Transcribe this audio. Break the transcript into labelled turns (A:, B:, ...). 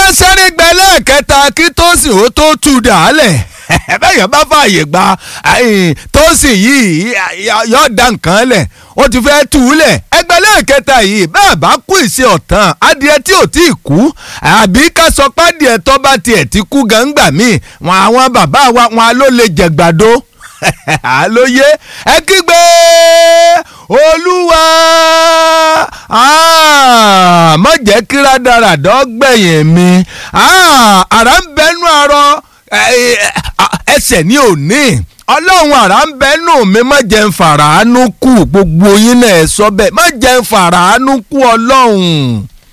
A: sẹ́rìngbẹ́ lẹ́ẹ̀kẹta kí tósìn ó tó tú dàálẹ̀ bẹ́ẹ̀ bá fààyè gba tósìn yìí yóò da nǹkan lẹ̀ ó ti fẹ́ tú u lẹ̀ ẹgbẹ́ lẹ́ẹ̀kẹta yìí bẹ́ẹ̀ bá kú ìṣe ọ̀tàn adìẹ tí ò tí ì kú àbí ká sọ pé adìẹ tó bá tiẹ̀ ti kú gàǹgbà míì wọn àwọn bàbá wa wọn ló lè jẹ̀gbàdo àlóyé ẹ kígbe olúwa má jẹ́ kí rádaràdọ́ gbẹ̀yìn mi àrà ń bẹnu àrọ ẹsẹ̀ ní òní ọlọ́run àrà ń bẹnu mi má jẹ́ ń fàràánú kù gbogbo yín náà ẹ sọ bẹ́ẹ̀ má jẹ́ ń fàràánú kù ọlọ́run